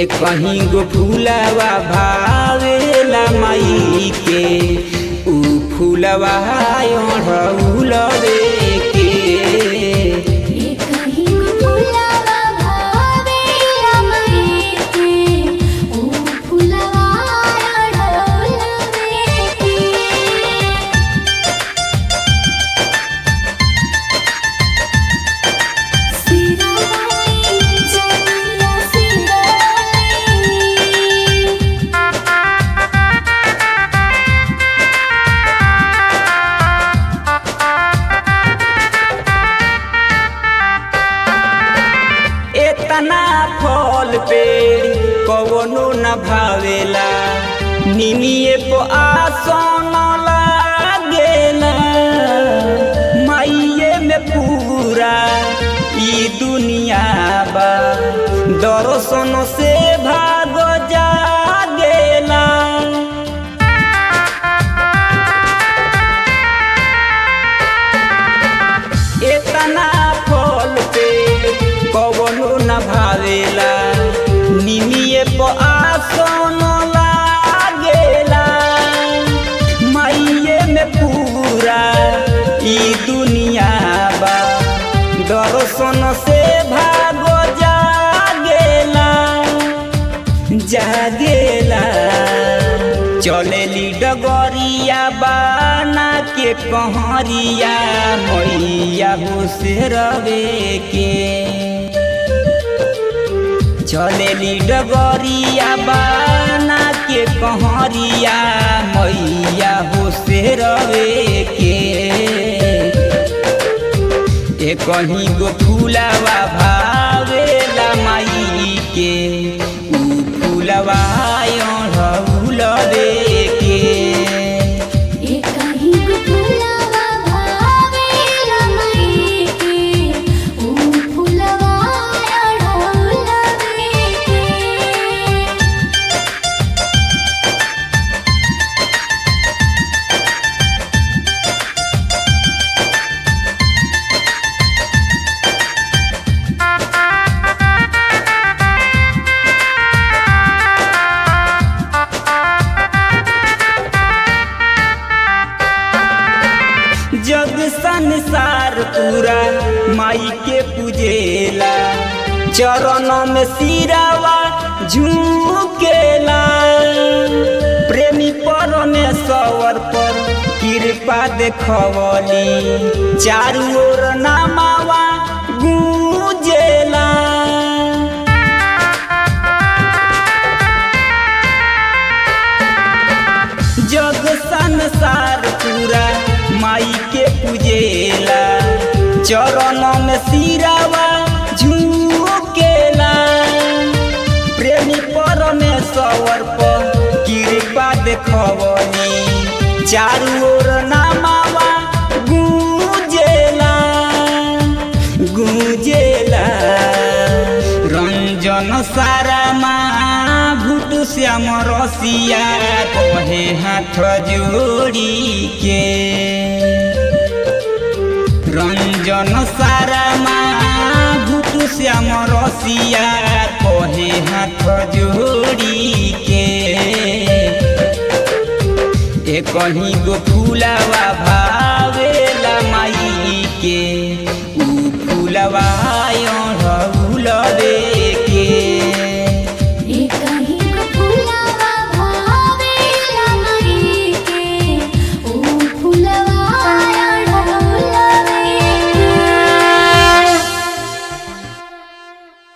ए कहीं गो फूलवा भावेला माई के ऊ फूलवा ओढ़ौलवे के ये कहीं फुलवा भावेला मई के ओ फुलवा अड़ोलवे के सिराली जनिया सिराली एतना फल पे कवनो न भावेला निमिए को आसन लागेला माइये में पूरा ई दुनिया बा दर्शन से भाग जागेला एतना फल पे कवनो न भावेला निमिए प आसन लागेला माइये में पूरा ई दुनिया बा दर्शन से भागो जागेला जागेला चलेली डगरिया बाना के कहरिया मैया हो से रवे के चलेली डगरिया बाना के कहरिया मैया हो से रवे के ए कहीं गो फूलवा भावेला माई के ऊ फूलवा ओढ़ौलवे के ये कहीं फुलवा भावेला मई के ओ फुलवा अड़ोलवे के जग संसार पूरा माई के पूजेला चरण में सिरावा झुकेला प्रेमी परमेश्वर पर कृपा देखवली चारू ओर नामावा गूंजेला जग संसार पूरा माई के पूजेला चरण में सिरावा झुकेला प्रेमी परमेश्वर पर कृपा देखवनी चारू ओर नामावा गूंजेला गूंजेला रंजन सारा माँ भूत श्याम रसिया कहे हाथ जोड़ी के रंजन सारा माँ भूत श्याम रसिया कहे हाथ जोड़ी के ए कहीं गो फूलवा भावेला माई के ऊ फूलवा